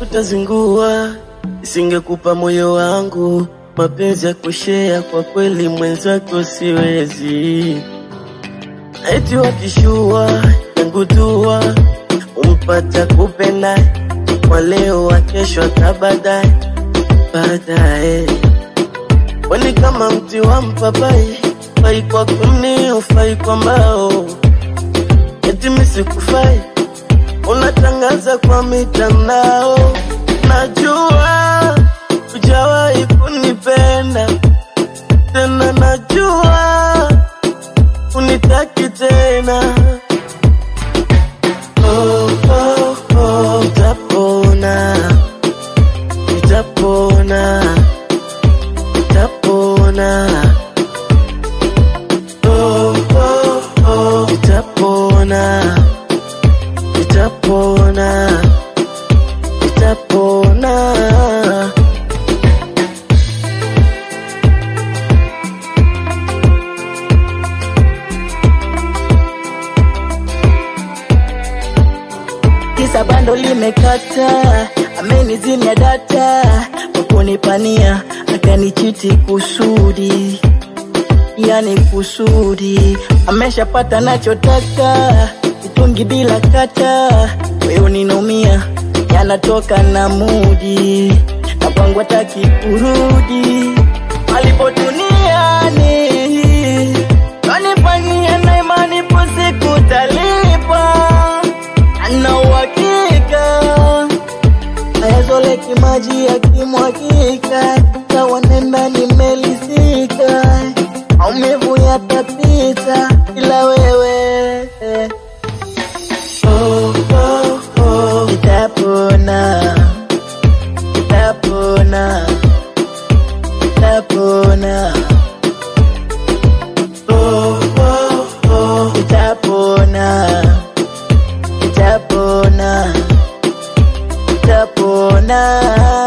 utazingua, isingekupa moyo wangu, mapenzi ya kushea, kwa kweli mwenzako siwezi. Eti wakishua yangu dua, umpata kupenda kwa leo, wa kesho hata baadaye baadaye. Weni kama mti wa mpapai, fai kwa kuni, ufai kwa mbao, eti misikufai unatangaza kwa mitandao. Najua hujawahi kunipenda tena, najua unitaki tena. Oh, oh, oh, nitapona, nitapona, nitapona. Oh, oh, oh, nitapona nitapona, nitapona. kisa bando limekata, amenizimia data kwa kunipania, akanichiti kusudi, yani kusudi, ameshapata nachotaka, mitungi bila kata, wewe ninumia, yanatoka na mudi, na kwangu hataki kurudi, alipo duniani kanifanyia na imani, po siku talipa ana uhakika ayazoleki maji yakimwagika, kawa nenda nimelisika, maumivu yatapita, ila wewe Oh, oh, oh, nitapona, nitapona, nitapona, oh, oh, oh. nitapona, nitapona, nitapona.